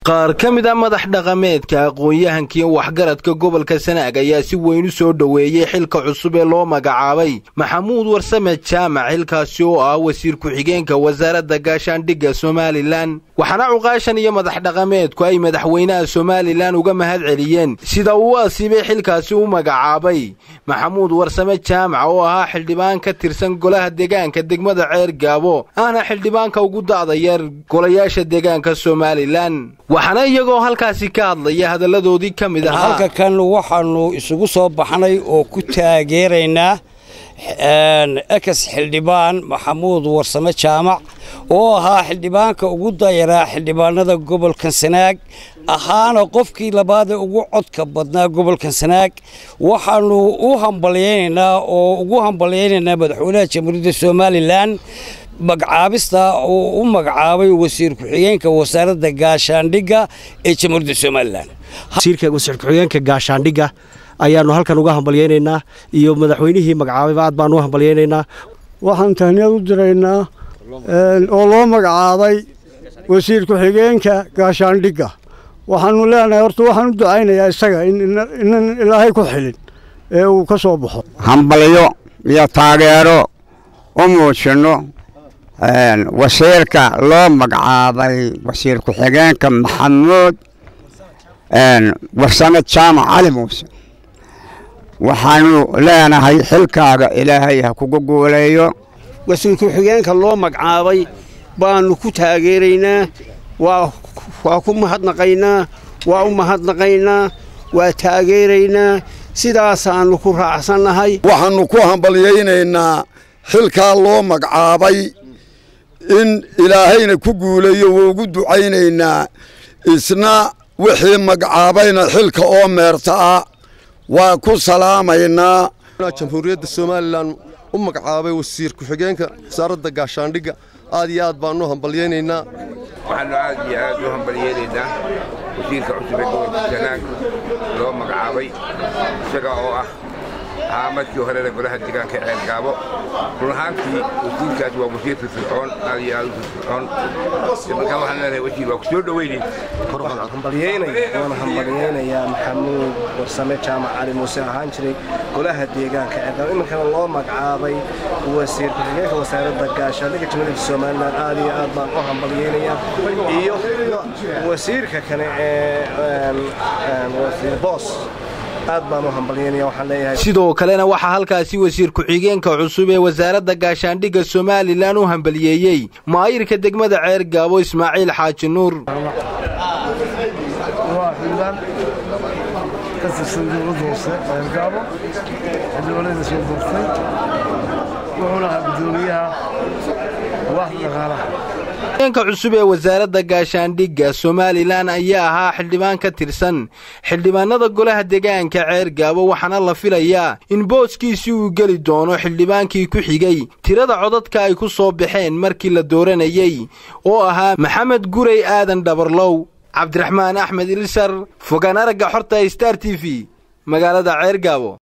qaar ka mid a madax dhaqameedka aqoon-yahankiiyo waxgaradka gobolka sanaag ayaa si weyn u soo dhoweeyey xilka cusub ee loo magacaabay maxamuud warsame jaamac xilkaasi oo ah wasiir ku-xigeenka wasaaradda gaashaandhigga somalilan waxaana cuqaashan iyo madax dhaqameedku ay madaxweynaha somalilan uga mahad celiyeen sida uu asiibay xilkaasi u magacaabay maxamuud warsame jaamac oo ahaa xildhibaan ka tirsan golaha deegaanka degmada ceer gaabo ahna xildhibaanka ugu da'da yar golayaasha deegaanka somalilan waxaana iyagoo halkaasi ka hadlaya hadalladoodii ka mid ahaa halka kan waxaannu isugu soo baxnay oo ku taageeraynaa ekas xildhibaan maxamuud warsame jaamac oo ahaa xildhibaanka ugu dayaraa xildhibaanada gobolkan sanaag ahaana qofkii labaadee ugu codka badnaa gobolkan sanaag waxaannu u hambalyaynaynaa oo ugu hambalyaynaynaa madaxweynaha jamhuuriyadda somalilan magacaabista uu u magacaabay wasiir ku-xigeenka wasaaradda gaashaandhigga ee jamhuuriyadda somalilan wasiirka wasiir ku-xigeenka gaashaandhigga ayaannu halkan uga hambalyaynaynaa iyo madaxweynihii magacaabayba aad baanu u hambalyaynaynaa waxaan tahniyad u diraynaa oo loo magacaabay wasiir ku-xigeenka gaashaandhigga waxaannu leenahay horta waxaan u ducaynayaa isaga inan ilaahay ku xilin ee uu ka soo baxo hambalyo iyo taageero u muujinno wasiirka loo magacaabay wasiir ku-xigeenka maxamuud warsame jaamac cali muuse waxaanu leenahay xilkaaga ilaahay ha kugu guuleeyo wasiir ku-xigeenka loo magacaabay baanu ku taageeraynaa waa ku mahadnaqaynaa waa u mahadnaqaynaa waa taageeraynaa sidaasaannu ku raacsannahay waxaannu ku hambalyaynaynaa xilkaa loo magacaabay in ilaahayna ku guuleeyo waa ugu ducaynaynaa isna wixii magacaabayna xilka oo meerta ah waa ku salaamaynaa jamhuuriyadda somalilan u magacaabay wasiir ku-xigeenka wasaaradda gaashaandhigga aad iyo aad baanu hambalyaynaynaa waxaannu aad iyo aad u hambalyaynaynaa wasiirka cusub ee gobolka sanaag loo magacaabay isaga oo ah ahaa markii horena golaha deegaanka ceer gaabo run ahaantii wasiirkaas waa wasiir firfircoon aad iyo aad u firfircoon markaa waxaan leenahay wasiir waa ku soo dhoweynay waana hambalyaynayaa maxamuud warsame jaamac cali muuse ahaan jiray golaha deegaanka ceergaabo iminkana loo magacaabay wasiir ku-xigeenka wasaaradda gaashaandhigga jamhuuriyadda somalilan aad iyo aad baan u hambalyaynayaa iyo wasiirka kale ee wasiir boos sidoo kalena waxaa halkaasi wasiir ku-xigeenka cusub ee wasaaradda gaashaandhigga somalilan u hambaliyeeyey maayirka degmada ceer gaabo ismaaciil xaaji nuur waa xildhibaan ka tirsan dowladda hoose ceergaabo xildhibaanada soo doortay wuxuuna ahaa guddoomiyaha waaxda dhaqaalaha xigeenka cusub ee wasaaradda gaashaandhigga somalilan ayaa ahaa xildhibaan ka tirsan xildhibaanada golaha deegaanka ceer gaabo waxaana la filayaa in booskiisii uu geli doono xildhibaankii ku xigay tirada codadka ay ku soo baxeen markii la dooranayey oo ahaa maxamed guray aadan dhabarlow cabdiraxmaan axmed ilsar fogaan aragga xorta star t v magaalada ceer gaabo